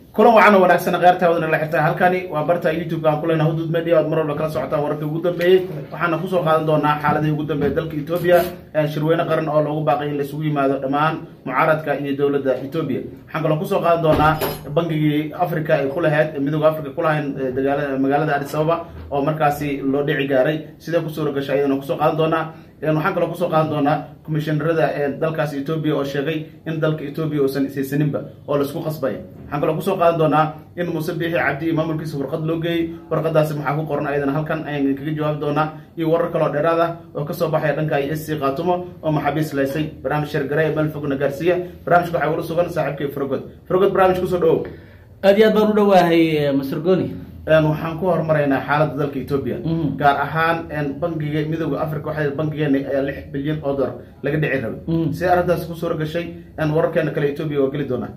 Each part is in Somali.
kulan wacan oo wanaagsan kheyrtawadana la xirtaa halkani waa barta youtube-ka aan kuleyna hudud media oad mar walba kala socotaan wararkii ugu dambeeyey waxaana kusoo qaadan doonaa xaaladii ugu dambeeyay dalka etoobiya shirweyne qaran oo loogu baaqay in laisugu yimaado dhammaan mucaaradka iyo dowladda etoobiya waxaan kaloo kusoo qaadan doonaa bangigii africa ay ku lahayd midooda africa kulahayn magaalada adis ababa oo markaasi loo dhici gaaray sidee ku suura gashay ayadana kusoo qaadan doonaa waxaan kaloo kusoo qaadan doonaa commishinarada dalkaas etoobiya oo sheegay in dalka etoobiya uusan isaysaninba oo laisku qasbaya waxaan kaloo kusoo qaadan doonaa in muuse biixi cabdi iyo maamulkiisa warqad loo geeyey warqadaasi maxaa ku qoran ayadana halkan ayaan kaga jawaabi doonaa iyo warar kaloo dheeraad ah oo kasoo baxaya dhanka i s c khaatumo oo maxaabiis laysay barnaamij shargaray meel fogna gaarsiiya barnaamijka waxaa ula sugan saaxiibkay frogod frogod barnaamij kusoo dhawow aad iyo aad baan u dhawaahay master goni waxaan ku horumaraynaa xaaladda dalka etoobiya gaar ahaan bangiga midooda africa waxaa bankigeena ayaa lix bilyan oo dolar laga dhici rabay sidee arrintaas ku suura gashay wararkeena kale etoobiya waa geli doonaa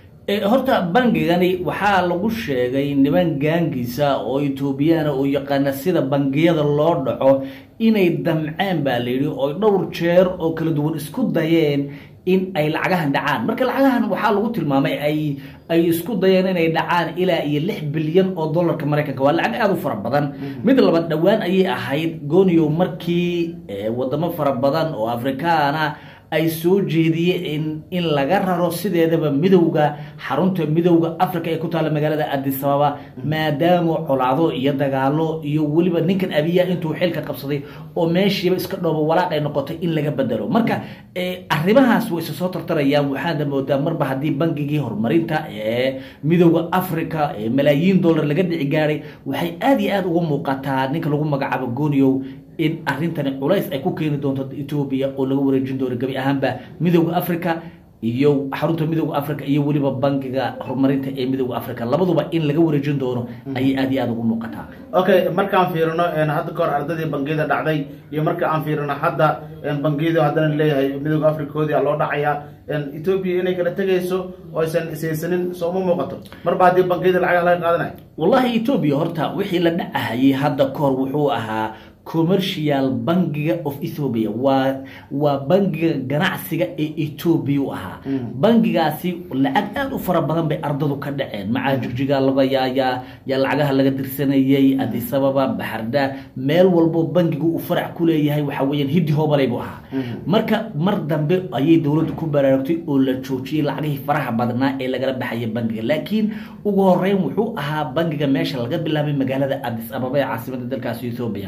horta bangigani waxaa lagu sheegay niman gaangiisa oo etoobiyana oo yaqaana sida bangiyada loo dhaco inay damceen baa layidhi oo dhowr jeer oo kala duwan isku dayeen in ay lacagahan dhacaan marka lacagahan waxaa lagu tilmaamay ay ay isku dayeen inay dhacaan ilaa iyo lix bilyan oo dollarka maraykanka waa lacag aada u fara badan mid labaad dhowaan ayay ahayd goniyo markii wadamo fara badan oo afrikaana ay soo jeediyeen in laga raro sideedaba midowga xarunta midowda africa ee ku taalla magaalada adis ababa maadaama colaado iyo dagaalo iyo weliba ninkan abiya intuu xilka qabsaday oo meeshiiba iska dhoobo walaaq ay noqotay in laga bedelo marka arrimahaas way isa soo tartarayaan waxaana moodaa marba haddii bangigii horumarinta ee midowda africa ee malaayiin dollar laga dhici gaaray waxay aada iyo aada uga muuqataa ninka lagu magacaabo goniyow in arrintani culays ay ku keeni doonto etoobiya oo laga wareejin doono gebi ahaanba midowda africa iyo xarunta midowda africa iyo weliba bangiga horumarinta ee midowda africa labaduba in laga wareejin doono ayay aada iyo aada ugu muuqataa okay markaan fiirino hadda kahor ardadii bangiyada dhacday iyo marka aan fiirino hadda bangiyada haddana leeyahay midowda africakoodii loo dhacayaa etoobiya inay kala tegayso oo aysan isaysanin soo uma muuqato marba haddii bangiyada lacagaha laga qaadanayo wallahi etoobiya horta wixii la dhacahayay hadda kahor wuxuu ahaa commercial bangiga of ethoobia waa waa bangiga ganacsiga ee etoobiya u ahaa bangigaasi lacag aada u fara badan bay ardadu ka dhaceen macaa jigjiga laga yaayaa yaa lacagaha laga dirsanayay adisababa baxardaa meel walbo bangigu uu farac ku leeyahay waxa weeyaan hiddi hoobalay buu ahaa marka mar dambe ayay dowladdu ku baraarugtay oo la joojiyey lacagihii faraha badnaa ee lagala baxaya bangiga laakiin ugu horeyn wuxuu ahaa bangiga meesha laga bilaabay magaalada adis ababa ee caasimada dalkaasi ethoobia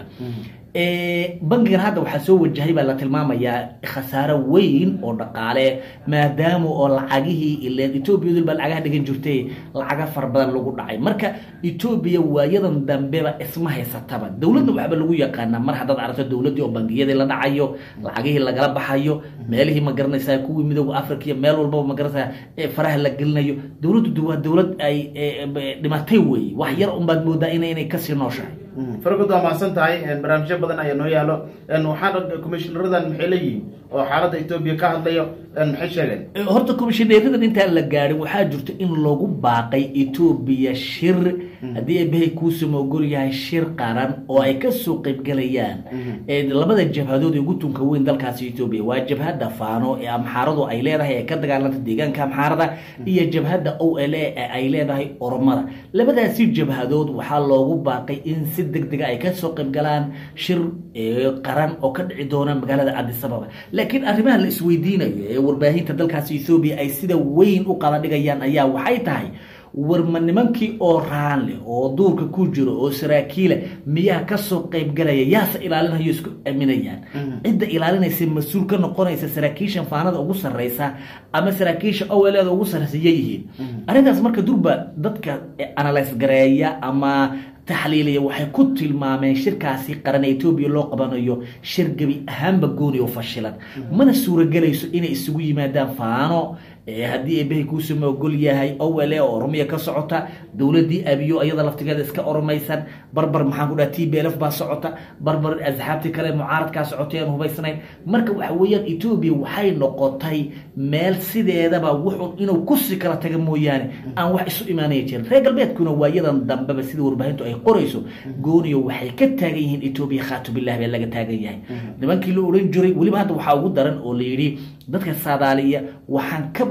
bangigan hadda waxaa soo wajahay baa la tilmaamayaa khasaaro weyn oo dhaqaale maadaama oo lacagihii ileen etoobiya dul baa lacagaha dhigan jirtay lacaga fara badan lagu dhacay marka etoobiya waayadan dambeba isma haysataba dowladna waxba lagu yaqaanaa mar haddaad aragto dowladdii oo bangiyadii la dhacayo lacagihii lagala baxayo meelihii ma garanaysaa kuwii midooda africa iyo meel walbaba ma garanaysaa faraha la gelinayo dowladdu waa dowlad ay dhimatay weeye wax yar unbaad moodaa ina inay kasii nooshahay faragod waa mahadsan tahay barnaamijyo badan ayaa noo yaalo waxaana commishinaradan maxay leeyihiin oo xaaladda etoobiya ka hadlayo maxay sheegeen horta commishineradan intaan la gaarin waxaa jirta in lagu baaqay etoobiya shir haddii eebahay kuusama ogol yahay shir qaran oo ay kasoo qeybgelayaan labada jabhadood ee ugu tunka weyn dalkaasi etoobiya waa jabhadda faano ee amxaaradu ay leedahay ee ka dagaalanta deegaanka amxaarada iyo jabhadda o l a ee ay leedahay oromada labadaasi jabhadood waxaa loogu baaqay in si deg dega ay kasoo qaybgalaan shir qaran oo ka dhici doona magaalada adis ababa laakiin arrimaha la isweydiinayo ee warbaahinta dalkaasi ethoobiya ay sida weyn u qada dhigayaan ayaa waxay tahay warma nimankii oo raan leh oo duurka ku jiro oo saraakiila miyaa kasoo qaybgalaya yaase ilaalinayo isku aaminayaan cidda ilaalinaysa mas-uul ka noqonaysa saraakiishan faanada ugu sarreysa ama saraakiisha oweleeda ugu sarreysa yayihiin arrintaas marka durba dadka analyse gareeya ama taxliiliya waxay ku tilmaameen shirkaasi qaran ee etoobiya loo qabanayo shir gebi ahaanba gooni oo fashilan mana suuragelayso inay isugu yimaadaan faano haddii eebahay kuusama ogol yahay owele oo oromiya ka socota dowladdii abiyo iyada laftigeeda iska oromaysan barbar maxaan ku dhaha t b lf baa socota barbar asxaabtii kale mucaaradkaa socotay aan hubaysnayn marka waxa weeyaan etoobiya waxay noqotay meel sideedaba wuxun inuu kusi kala taga mooyaane aan wax isu imaanaya jirin reer galbeedkuna waayadan dambeba sida warbaahintu ay qorayso gooniyo waxay ka taagan yihiin etoobiya khaatubilah bee laga taagan yahay nimankii la odhan jiray weliba hadda waxaa ugu daran oo la yidhi dadka saadaaliya waxaan ka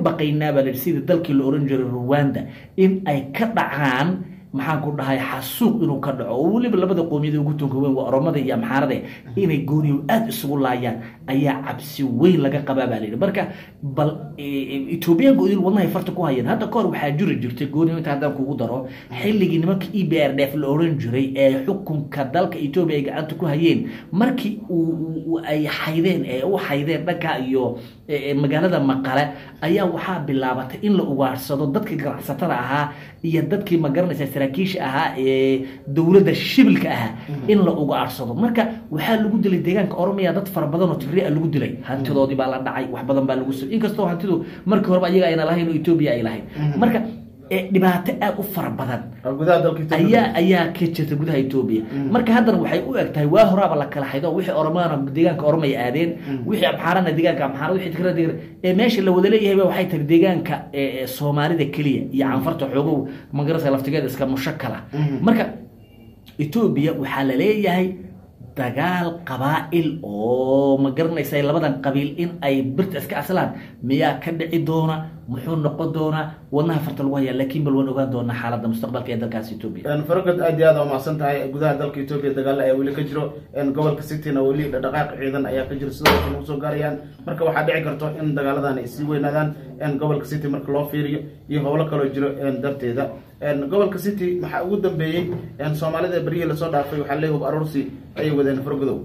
baqaynaa baa layihi sidii dalkii la oran jiray ruwanda in ay ka dhacaan maxaan ku dhahay xasuuq inuu ka dhaco oo weliba labada qoomiyada ugu tunka weyn waa oromada iyo amxaarade inay gooniyo aada isugu laayaan ayaa cabsi weyn laga qabaa baa layidhi marka bal etoobiyaanka idil wadnahay farta ku hayeen hadda kahor waxaa jiri jirtay gooniyo inta haddaan kugu daro xilligii nimanka e b r d f la oran jiray ee xukunka dalka etoobiya ay gacanta ku hayeen markii uu ay xaydeen ee u xaydeen dhanka iyo magaalada maqale ayaa waxaa bilaabatay in la ugaadhsado dadkii ganacsatada ahaa iyo dadkii magaranaysa saraakiisha ahaa ee dowladda shibilka ahaa in la ugaadhsado marka waxaa lagu dilay deegaanka oromiya dad fara badan oo tigria lagu dilay hantidoodii baa la dhacay wax badan baa lagu so inkastoo hantidu markii horeba ayaga ayna lahayn oo etoobiya ay lahayn marka dhibaato aada u fara badan ayaa ayaa ka jirta gudaha etoobiya marka haddana waxay u eg tahay waa horaaba la kala xaydo wixii oromaana deegaanka oromay aadeen wixii amxaarana deegaanka amxaara wixii tigrada deegaan ee meesha la wada leeyahay waxay tahay deegaanka soomaalida keliya iyo canfarta xoogow magarasa laftigeeda iska mushakala marka etoobiya waxaa la leeyahay dagaal qabaa'il oo ma garanaysa labadan qabiil in ay birta iska aslaan miyaa ka dhici doona muxuu noqon doonaa wadnaha farta lagu hayaa laakiin bal waan ogaan doonaa xaaladda mustaqbalka ee dalkaas etoobiya faragod aad iyo aad waa mahadsan tahay gudaha dalka etoobiya dagaalo ayaa weli ka jiro gobolka cityna weli dhaqaaq ciidan ayaa ka jiro sidoo kale ugu soo gaarayaan marka waxaa dhici karto in dagaaladan ay sii weynaadaan gobolka city marka loo fiiriyo iyo howlo kaloo jiro darteeda gobolka city maxaa ugu dambeeyey soomaalida beryihii lasoo dhaafay waxaa leey hub aroorsi ayay wadeen fargodow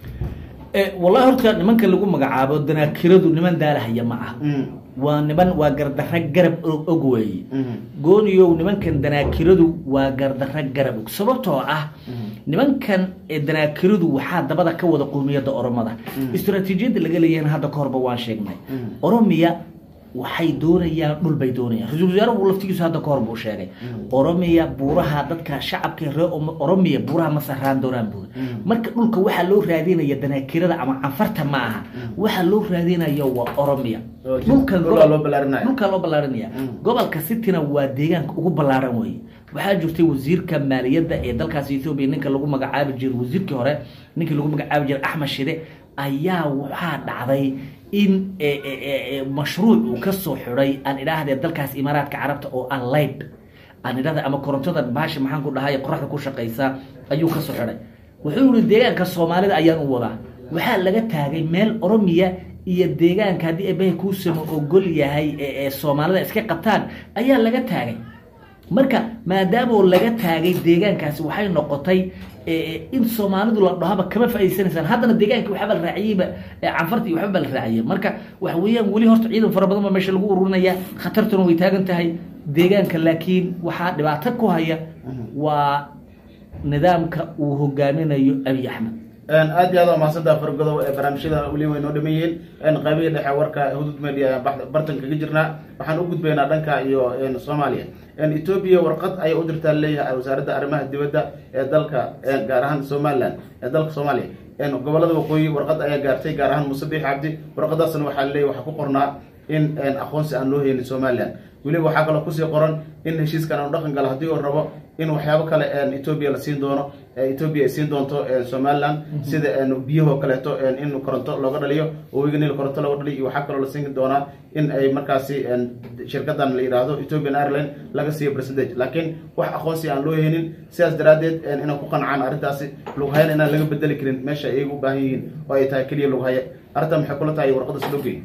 wallahi horta nimanka lagu magacaabo danaakiradu niman daalahaya ma ah waa niman waa gardarra garab og weeye gooniyow nimankan danaakiradu waa gardarra garab og sababtoo ah nimankan danaakiradu waxaa dabada ka wada qoomiyadda oromada istraatiijiyadda laga leeyahayna hadda ka horba waan sheegnay oromiya waxay doonayaan dhul bay doonayaan ra-isul wasaaruhu laftigiisu hadda ka hor buu sheegay oromiya buuraha dadka shacabka reer oromiya buuraha ma sarraan doonaan buuri marka dhulka waxaa loo raadinaya danaakirada ama canfarta ma aha waxaa loo raadinaya waa oromiya dhulkan dhulkaa loo ballaarinaya gobolka cityna waa deegaanka ugu ballaaran weeye waxaa jirtay wasiirka maaliyadda ee dalkaas ethoobiya ninka lagu magacaabi jiray wasiirkii hore ninkii lagu magacaabi jiray axmed shide ayaa waxaa dhacday in mashruuc uu ka soo xidhay aan idhaahdee dalkaas imaaraadka carabta oo aan layd aan idhahda ama korontada baasha maxaan ku dhahay qoraxda ku shaqaysa ayuu ka soo xidhay wuxuu yihi deegaanka soomaalida ayaan u wadaa waxaa laga taagay meel oromiya iyo deegaanka haddii eebahay kuusama ogol yahay ee soomaalida iska qabtaan ayaa laga taagay marka maadaamoo laga taagay deegaankaasi waxay noqotay in soomaalidu la dhahaba kama faa'idaysanaysaan haddana deegaanka waxba la raaciyeyba canfarta iyo waxba ba la raaciyey marka waxa weeyaan weli horta ciidan fara badan baa meesha lagu ururinaya khatartuna way taagan tahay deegaanka laakiin waxaa dhibaato ku haya waa nidaamka uu hogaaminayo abiy axmed aad iyo aad waa mahadsantaa fargodow ee barnaamijyada weli way noo dhameeyeen qaybihii dhexe warka hudud media bartan kaga jirnaa waxaan u gudbaynaa dhanka iyo soomaaliya etoobiya warqad ayay u dirtaa leeyahay wasaaradda arrimaha dibadda ee dalka gaar ahaan somalilan ee dalka soomaaliya gobolada waqooyi warqad ayaa gaartay gaar ahaan muuse biix cabdi warqadaasna waxaa leeyahy waxaa ku qornaa in aqoonsi aan loo helin somalilan weliba waxaa kaloo kusii qoran in heshiiskan aanu dhaqan galo haddii uu rabo in waxyaabo kale etoobiya la siin doono etoobiya ay siin doonto somalilan sida biyahoo kaleeto in koronto looga dhaliyo oo webiga niil koronto looga dhaliyo iyo waxaa kaloo la siin doonaa in ay markaasi shirkadan la yidhaahdo ethiopian airline laga siiyo percentage laakiin wax aqoonsi aan loo helin sidaas daraaddeed inay ku qancaan arrintaasi lughayan inaan laga bedeli karin meesha ay u baahan yihiin oo ay tahay keliya lughaya arrintan maxay kula tahay warqada slogey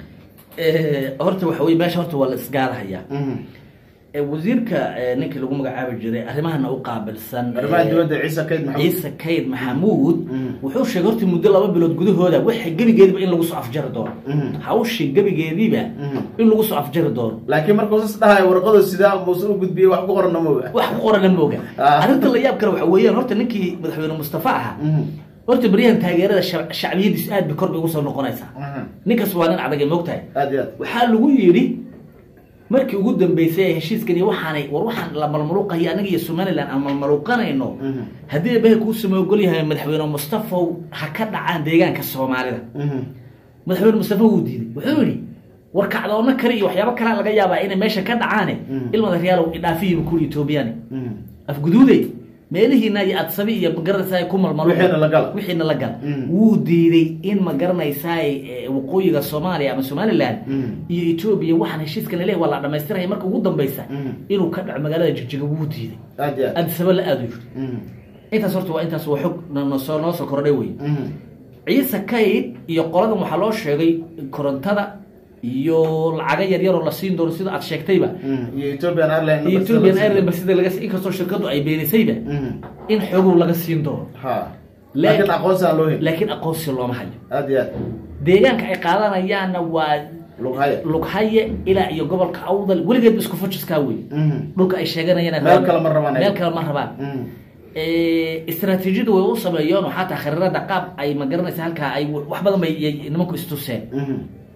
horta waxa wey meesha horta waa la isgaalahayaa wasiirka ninkii lagu magacaabi jiray arrimahana u qaabilsan arrimaha dibadda ciise kayd maxamuud ciise kayd maxamuud wuxuu sheegay horta muddo laba bilood gudahooda waxa gebigeediba in lagu soo afjari doono hawshii gebigeediiba in lagu soo afjari doono laakiin markuu sas dhahay warqadu sidaa muuse u gudbiyey wax ku qorana mooga wax ku qorana mooga arrinta la yaab kale waxa weeyaan horta ninkii madaxweyne mustafa ahaa horta beryahan taageerada shacbiyadiis aad bay kor bay ugu soo noqonaysaa ninkaas waa nin adag moogtahay aad iyo aad waxaa lagu yidhi markii ugu dambeysay ee heshiiskan iyo waxaanay war waxaan la malmaluuqayo anaga iyo somaliland aan malmaluuqanayno haddii eebahay kuu samoogol yahay madaxweyne mustafaw ha ka dhacaan deegaanka soomaalida madaxweyne mustafa wuu diiday wuxuu yidhi war kacdoonna kale iyo waxyaabo kalea laga yaabaa inay meesha ka dhacaane ilmada reyaalow idhaafiyiba kuli etoobiyani afguduude meelihiina iyo adsabi iyo magaranaysaa ku malmalo Wixiina la gala. wixiina la gala Mm. wuu diiday in magaranaysaa waqooyiga soomaaliya ama somaliland Mm. iyo etoobiya waxaan heshiiskan laleeyahay waa la dhamaystiraya marka ugu dambeysa Mm. inuu ka dhaco magaalada jigjiga wuu diiday aad iyo aad adisaba la aadu yiri Mhm. intaas horta waa intaas waa xog nosoo noo soo kordhay wey Mhm. ciise kayd iyo qoladan waxaa loo sheegay korontada iyo lacaga yaryaroo la siin doono sida aad sheegtayba Mhm. iyo ethiopian airline iyo ethiopian airline sida laga inkastoo shirkadu ay beenisayba Mhm. in xogow laga siin doono ha Laakiin- laakiin aqoonsi aan loo helin laakiin aqoonsi looma hayo aad iyo aad deegaanka ay qaadanayaanna waa lughaya lughaye ilaa iyo gobolka awdal weligeed isku fujiskaa wey Mhm. dhulka ay sheeganayaan Meel kale ma rabaan ay. meel kale ma rabaan Mhm. istaraatiijiyadu way u sameeyeen oo xataa khariirada qaab ay magaranaysa halkaa ay wax badan bay yay nimanku istuseen Mhm.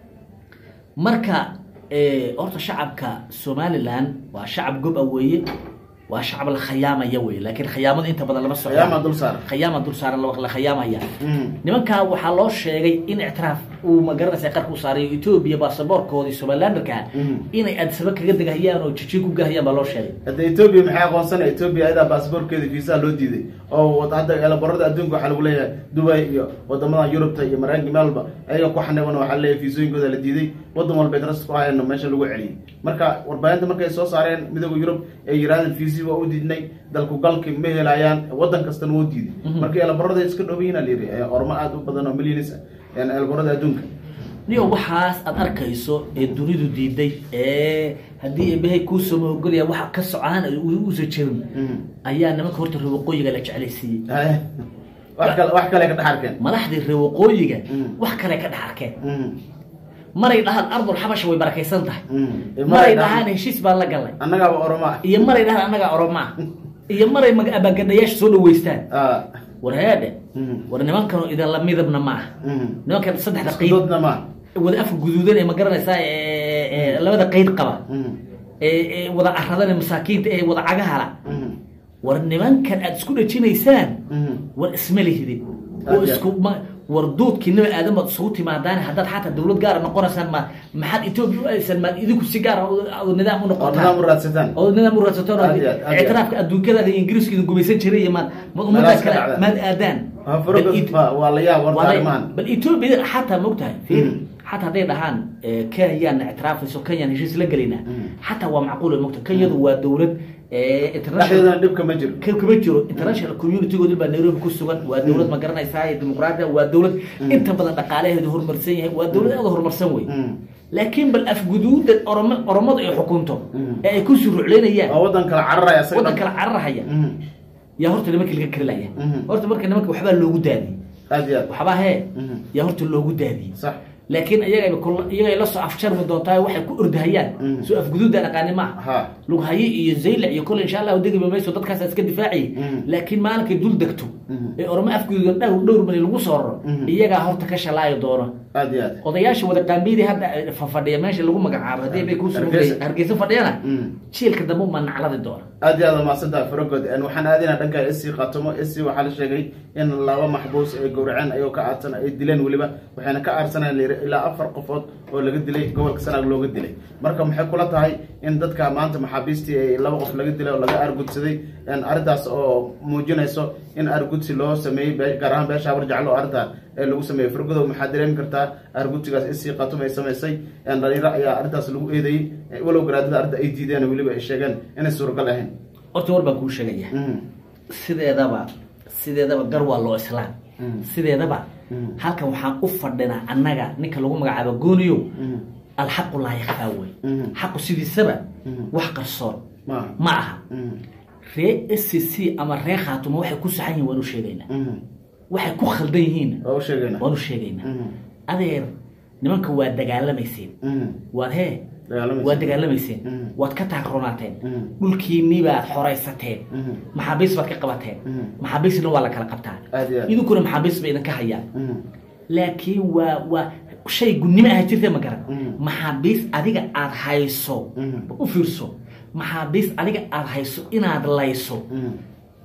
marka eh, horta shacabka somaliland waa shacab gob a weeye waa shacab la khayaamaya wey laakiin khayaamada inta badan lama socdo Khayaama dul saaran. khayaama dul saaran la la khayaamaya Mhm. nimankaa waxaa loo sheegay in ictiraaf uu magaranaysa qarka u saaray etoobiya baasaboorkoodii somalilanderka Mhm. inay adsaba kaga degahayaan oo jijig ku gahayaan baa loo sheegay hadda etoobiya maxay aqoonsanay etoobiya ayadaa baasaboorkeeda fiisaha loo diiday oo wad- hadda eelaborada adduunka waxaa lagu leeyahay dubai iyo wadamada yurubta iyo maraykanka meel walba ayaga ku xaniban waxaa leeyahay fiisooyinkooda la diiday wadan walba trust ku hayeen meesha lagu celiyey marka warbaahinta markay soo saareen midooda yurub ee yirahdeen fiisi waa u diidnay dalku galki ma helayaan wadan kastana wuu diiday marka eelaborada iska dhowyihiin aa layidhi ee ormo aad u badan oo milyanis ah eelaborada adduunka niyo waxaas aad arkayso ee dunidu diiday ee haddii ebehay kuu somaogolaya waxa ka socaan uusa jirin Mhm. ayaa nimanka horta reer waqooyiga la jeclaysiiyey Haye. wax kale wax kale ka dhex arkeen madaxdii reer waqooyiga Mm. wax kale ka dhex arkeen Mhm. maray dhahaan ardul xabasha way barakaysan tahay Mhm. maray dhahaan heshiis baan la galnay annagaaba oromo ah iyo maray dhahaan annagaa oromaa iyo maray mag- abaagadayaasha soo dhaweystaan Ah. war heedhe Mhm. war nimankanoo idinla midabna ma aha Mhm. nimankan saddexda Isku qeyb doodna ma wada afka guduudan ee ma garanaysaa ee- ee labada qeyd qaba Mhm. ee ee wada caradan ee masaakiinta ee wada cagahala Mhm. war nimankan aad isku dhajinaysaan Mhm. war isma lihidin oo Aad isku ma war duudkii nabi aadan baad isugu timaadaan haddaad xataa dawlad gaara noqonaysaan ma maxaad etoobiya u aysan maad idinku si gaara oo nidaam u oo noqotaan nidaam u raadsataan oo nidaam u raadsataan oo Aad iyo aad, aad iyo aad. ictiraafka adduunkada iyo ingiriiska idin gumaysan jiray iyo maad ma ummadda Meelahaas ka kale dhacda. maad aadaan Ha, farada Bal it- waa- waa la yaab warta Waa la- arrimahan bal etoobiya xataa maogtahay fiiri Mm. xataa hadday dhahaan eh, kenyaan ictiraafayso kenyaan heshiis la gelaynaa Mm. xataa waa macquul mogta kenyadu waa dowlad eh, international dhexdeedana dhib kama jiro ka kama jiro international communitygoodii baa nairobi ku sugan waa dowlad ma garanaysaa dimuqraadiya waa dowlad inta badan dhaqaalaheedu horumarsan yahay waa dowlad aada horumarsan wey Mhm. laakiin bal afguduuda oromo oromadu ay xukunto Mm. ee ay ku surucleynayaan waa wadan kala cararaya isaga waddan dhan. kala cararahaya Mhm. yaa horta nimankii laga karilaya Mhm. horta marka nimanka waxbaa loogu daadiyey aad iyo aad waxbaa hee Mhm. yaa horta loogu daadiyey sax laakiin iyagaba kul- iyagay la soo afjarmi doontaa waxay ku ordahayaan Mm. soo afguduuda dhaqaani maaha ha lughaye iyo zaylac iyo kole insha allahu degiba mayso dadkaas iska difaaciyay Mm. laakiin maalinkay dul degto Mhm. ee ormo afguduudan dhowr dhowr mali lagu soo raro Mhm. iyagaa horta ka shalaayo doono aad iyo aad odayaasha wada qaambiyadii hadda fafadhiya meesha lagu magacaabo haddii bay kuusoo Hargeysa. hargeysa fadhiyana Mm. jiilka dambe uma nacladi doona aad iyo aad umaadsanta faragod waxaan aadinaa dhanka esi khatomo esi waxaa la sheegay in laba maxbuus ay gowraceen ayagoo ka aadsan ay dileen weliba waxayna ka aarsaneen layiri ilaa afar qofood oo laga dilay gobolka sanaag looga dilay marka maxay kula tahay in dadka maanta maxaabiistii ay laba qof laga dilay oo laga aargudsaday arrintaas oo muujinayso in aargudsi loo sameeyey be- gaar ahaan beesha habar jeclo oo arrintaa ee lagu sameeyey fargodow maxaa dareemi kartaa aargudsigaas esi khatom ay samaysay dhalinyaro ayaa arrintaas lagu eedeeyey walow garaadada arrinta ay diideen weliba ay sheegeen inay suuragal ahayn horta war baan kuu sheegaya Mhm. sideedaba sideedaba gar waa loo islaam Mm. sideedaba Mm. halkan waxaan u fadhinaa annaga ninka lagu magacaabo gooniyow Mhm. alxaqu laa yakfaa wey Mhm. xaqu sidiisaba Mhm. wax qarsoon maaha ma aha Mhm. ree s c c ama ree khaatuma waxay ku saxan yihin waan u sheegaynaa Mhm. waxay ku khaldan yihiin waa u sheegayna waan u sheegaynaa Mhm. adeer nimanka waa dagaalamayseen Mhm. waad hee Dagaalamayseen. waad dagaalamayseen Mhm. waad ka taagroonateen Mhm. dhulkiinii baad xoraysateen Mhm. maxaabiis baad ka qabateen Mhm. maxaabiisna waa la kala qabtaa Aad iyo aad. idinkuna maxaabiis bay idinka hayaan Mhm. laakiin waa waa shay gudnimo ah jirta ma garan Mhm. maxaabiis adiga aad hayso Mhm. u fiirso maxaabiis adiga aad hayso inaad layso Mhm.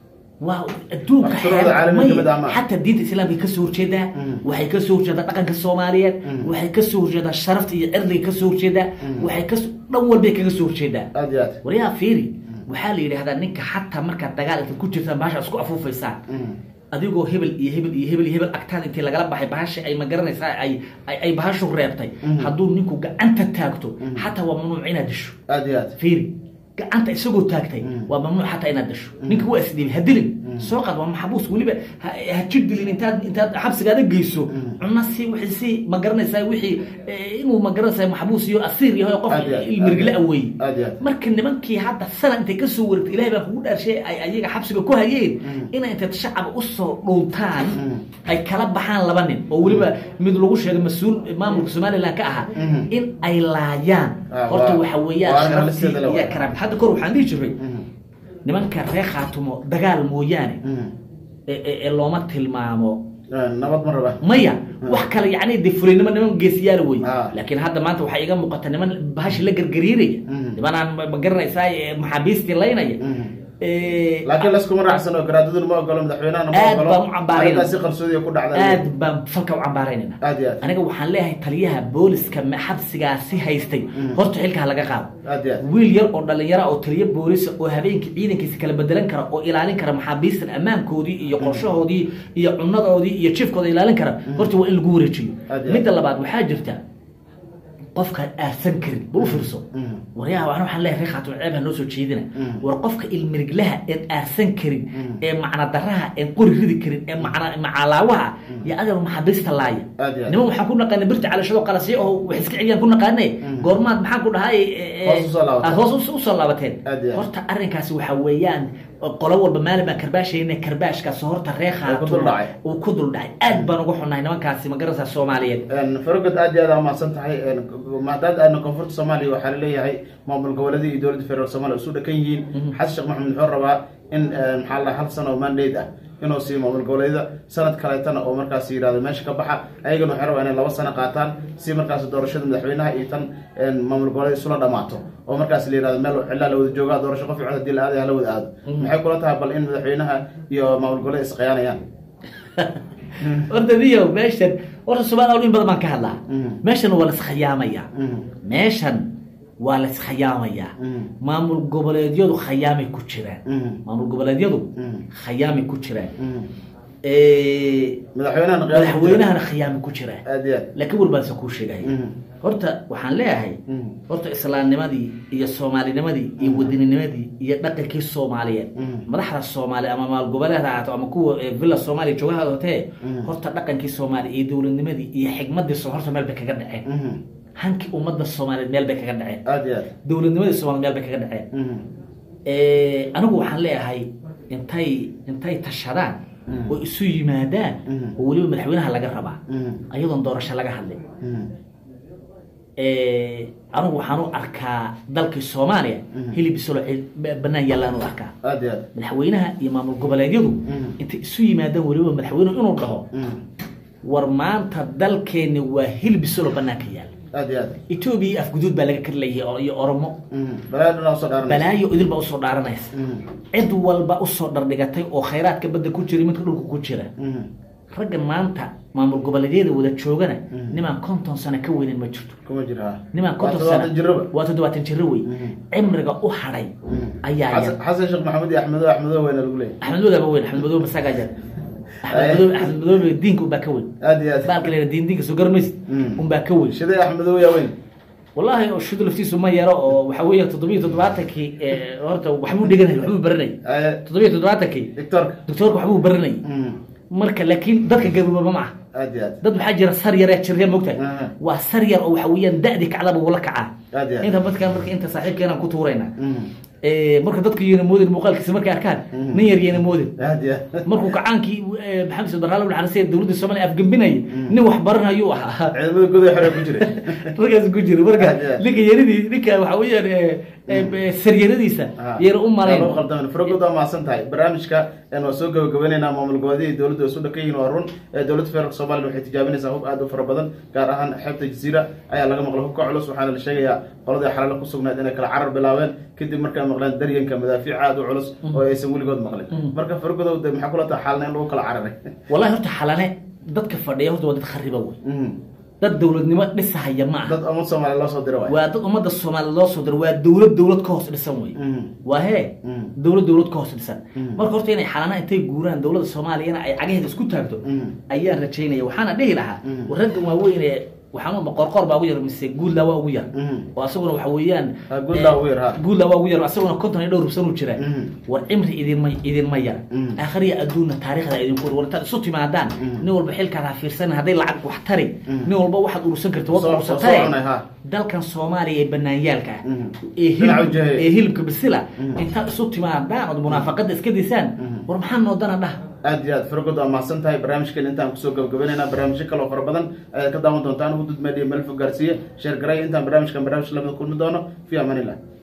waa adduunka Afsarooda xeer- caalamiga may- kamid ah ma aha. xataa diinta islaamka kasoo horjeedaa Mhm. waxay kasoo horjeedaa dhaqanka soomaaliyeed Mhm. waxay kasoo horjeedaa sharafta iyo cirdiga kasoo horjeedaa Mhm. waxay kas dhan walbay kaga soo horjeedaa aad iyo aad waryaa fiiri waxaa la yidhahdaa ninka xataa markaad dagaal intaad ku jirtaan bahasha isku afuufaysaan adigoo hebel iyo hebel iyo hebel iyo hebel agtaada intii lagala baxay bahasha ay ma garanaysaa ay ay ay bahashu reebtay hadduu ninku gacanta taagto xataa waa mamnuuc inaad disho aad iyo aad fiiri gacanta isagoo taagtay waa mamnuuc xataa inaad dasho ninka waa isdhiibay ha dilin soo qaad waa maxbuus weliba ha ha jir dilin intaad intaad xabsigaada geyso cunna si wixii si ma garanaysaa wixii eh, inuu ma garanaysaa maxbuus iyo asiir yahay qof Aad iyo aad, ilmirgile aad iyo aad. awey Aad iyo aad. marka nimankii hadda sana intay kasoo wareegtay ilahay baa kugu dhaarshay ay ayaga xabsiga ku hayeen inay intay shacaba usoo dhuuntaan ay kala baxaan laba nin oo weliba mid lagu sheegay mas-uul maamulka somaliland ka ahaa in ay laayaan Ah, horta waa- waxa waa weeyaan arrin sharaftii halisteeda leh, iyo waa. karaamti hadda kor waxaan dhihi jiray nimanka reer khaatumo dagaal mooyaane ee- ee ee looma tilmaamo nabad ma raba maya wax kale yani de fulinimo niman geesiyaala wey Ah. laakiin hadda maanta waxaa iga muuqata niman bahashi la gargariiraya Mhm. nimanaan ma- ma garanaysaa ee maxaabiistii laynaya Ee, laakiin laskuma raacsan oo garaadaduna ma ogolo madaxweynahana ma Aad ogolo baan u cambaarayna. arrintaas si qarsoodiya ku dhacda aad baan falka u cambaaraynayna aad iyo aad aniga waxaan leeyahay taliyaha booliska ma- xabsigaasi haystay horta xilka ha laga qaado aad iyo aad wiil yar oo dhalinyaro oo taliyo boolisa oo habeenkii ciidankiisa kala bedelan kara oo ilaalin kara maxaabiistan ammaankoodii iyo qorshahoodii iyo cunadoodii iyo jifkooda ilaalin kara horta waa in lagu wareejiyo Aad iyo aad. midda labaad waxaa jirta qofkaan aarsan karin bal u fiirso waryaha waxaan waxaan leeyahay reer khaatum ceeb ha noo soo jeedina war qofka ilmiriglaha een aarsan karin ee macna daraha een qori ridi karin ee macna macalaawaha iyo adeer maxaabiista laaya Aad iyo aad. niman waxaan ku naqaanay birta calashado qalasyo oo wax iska celiyaan ku naqaanay goormaad maxaan ku dhahay ee, Hoos u soo laabateen. aad hoos u- usoo laabateen Aad iyo aad. horta arrinkaasi waxaa weeyaan qolo walba maalin baan karbaashayna karbaashkaas horta reer Uu ku khaatumo duldhacay. uu ku duldhacay aad baan uga xunnahay nimankaasi ma garanaysaa soomaaliyeed farogod aad iyo aad aa umahadsan tahay maadaama aadna koonfurta soomaaliya waxaa laleeyahay maamul goboleedii iyo dowladda federaalk soomaaliya isu dhakan yihiin xasan sheekh maxamed muxuu rabaa in maxaa la hal sano oo mandate ah inuu siiyo maamul goboleedyada sanad kaleetana oo markaas yidhahdo meesha ka baxa ayagana waxay rabaa inay laba sano qaataan si markaas doorashada madaxweynaha iyo tan maamul goboleed isula dhamaato oo markaas la yidhahdo meel cilaa la wada joogaa doorasho qof cod hadii la aadaya hala wada aado maxay kula tahay bal in madaxweynaha iyo maamul goboleed isqayaanayaan horta niyo meeshan horta soomaaliya in badan baan ka hadlaa Mhm. meeshan waa laskhayaamaya Mhm. meeshan waa laskhayaamaya Mhm. maamul goboleedyadu khayaamay ku jiraan Mhm. maamul goboleedyadu Mhm. khayaamay ku jiraan Mhm. Eh, madaxweynahana qiyaas ku jira. madaxweynahana khayaamay ku jiraan aad iyo aad laakiin war baan se kuu sheegaya Mhm. horta waxaan leeyahay Mhm. horta islaamnimadii iyo soomaalinimadii iyo wadininimadii iyo dhaqankii soomaaliyeed Mhm. madaxda soomaaliya ama maal goboleed ha ahaato ama kuwa eh, villa soomaaliya joogaha hotee Mhm. horta dhaqankii soomaaliya iyo dowladnimadii iyo xigmadii soo horta meel bay kaga dhaceen Mhm. hankii ummadda soomaaliyeed meel bay kaga dhaceen aad iyo aad dowladnimadii soomaaliya meel bay kaga dhaceen Mhm. Eh, anigu waxaan leeyahay intay intay tashadaan Mhm. oo isu yimaadaan Mhm. oo weliba madaxweynaha laga rabaa Mhm. ayadoon doorasho laga hadlin Mhm. Eh, anigu waxaan u arkaa dalkii soomaaliya Mhm. hilib isolo banaan yaallaan u arkaa aad iyo aad madaxweynaha iyo maamul goboleedyadu Mhm. intay isu yimaadaan weliba madaxweynuhu inuu dhaho Mhm. war maanta dalkeenni waa hilib isolo banaanka yaal aad iyo aad etoobiya iyo afguduud baa laga karlayay oo- iyo oromo Mhm. balaa dhan usoo dhaaranaysa balaayo idil baa usoo dhaaranaysa Mhm. cid walba usoo dhardhigatay oo khayraadka badda ku jira midka dhulka ku jira Mhm. ragga maanta maamul goboleedyada wada joogana Mhm. nimaan konton sano ka weynin ma jirto kuma jira ha nimaan Waa konton toddobaatan sano jiraba waa toddobaatan jiro wey Mhm. cimriga u hadhay Mhm. ayaa yar Xasan- xasan sheekh maxamed iyo axmedo axmedo weyna lagu leeyahay axmed madoobe weyn axmed madoobe masagaa jar axmed madoobe axmed madoobe diinka unbaa ka weyn aad iyo aad baalka leeyahay diin diinka soo garamaysid Mm. unbaa ka weyn shiday axmedo yaa weyn wallahi oo shudu laftiisu ma yaro oo waxa weeye toddobiyo toddobaatankii eh, horta waxbuu dhiganay waxbuu baranay Aye, toddobiyo toddobaatankii doctorka doctoorka waxbuu baranay Mhm. marka laakiin dadka gaboobaba ma aha aad iyo aad dad waxaa jira sar yar ee jirya mogtahay Aha. waa sar yar oo waxa weeyaan da'di kacdaba wula kacaa aad iyo aad inta dadkan marka inta saaxiibkeenaan ku tuuraynaa Mhm. Eh, marka dadka yeena moodin muuqaalkiisa markay arkaan Mhm. nin yar yeena moodin aad iyo aad markuu kacaankii eh, maxamed soo daraale xanasiya dowladda soomaaliya afgembinaya nin wax baranayuu ahaa ciidamada godoy xore ku jira markaas ku jira marka Aad iyo aad. ninka yaradii ninka waxa weeyaan eh, eh, saryaradiisa Ah. yeena u malayn Waa loo qaldamin fargood waa mahadsan tahay barnaamijka een waa soo gabagabaynaynaa maamul goboleedyada dowladda way isu dhakan yihiin waa run ee dowladda federaalk soomaaliya waxay tijaabinaysaa hub aad u fara badan gaar ahaan xeebta jasiira ayaa laga maqlay hubka culus waxaana la sheegayaa qoladii xalalo ku sugnayd inay kala carar bilaabeen kadib markay maqleen daryanka madaafiic aad u culus oo aysan weligood maqlin marka fargodow de maxaa kula tahay xaalna in lagu kala cararay wallahi horta xalane dadka fadhiya horta waa dad khariba wey Mhm. dad dowladnimo dhisahaya ma aha dad ummad soomaaliya loo soo dira waay waa dad ummadda soomaaliya loo soo diro waa dowlad dowlad ka hoos dhisan wey Mhm. waa hee Mhm. dowlad dowlad ka hoos dhisan Mhm. marka horta inay xalana intay guuraan dowladda soomaaliyana ay cagaheeda isku taagto Mhm. ayaan rajaynaya waxaana dhihi lahaa Mhm. raggan waaweyn ee waxaan qorqor baa ugu yar mise guudlaa waa ugu yar Mhm. oo asaguna waxa weeyaan Ah, Guudlaa ugu yar, ha. guudlaa waa ugu yar asaguna konton iyo dhowr rubsan u jira Mhm. war cimri idinma idinma yar Mhm. aakhiriya adduunna taariikhda idinku war war intaad isu timaadaan Mhm. nin walba xilkaad ha fiirsan hadday lacag wax tari Mhm. nin walba waxaad urursan karta wad Soo- urursatae soo cunay, ha. dalkan soomaaliya ee banaanyaalka ah Mhm. ee Dhinaca hilib- ujehe. ee hilibka bisila Mhm. intaad isu timaadaan ood munaafaqada iska disaan Mhm. war maxaa noodana dhah aad iyo aad fargood waa mahadsan tahay barnaamijkan intaan kusoo gabagabaynayna barnaamijyo kaloo fara badan ayaad ka daawan doontaan hudud media meel fog gaarsiiye sheer garay intaan barnaamijkan barnaamij lamida kulmi doono fi amaan illah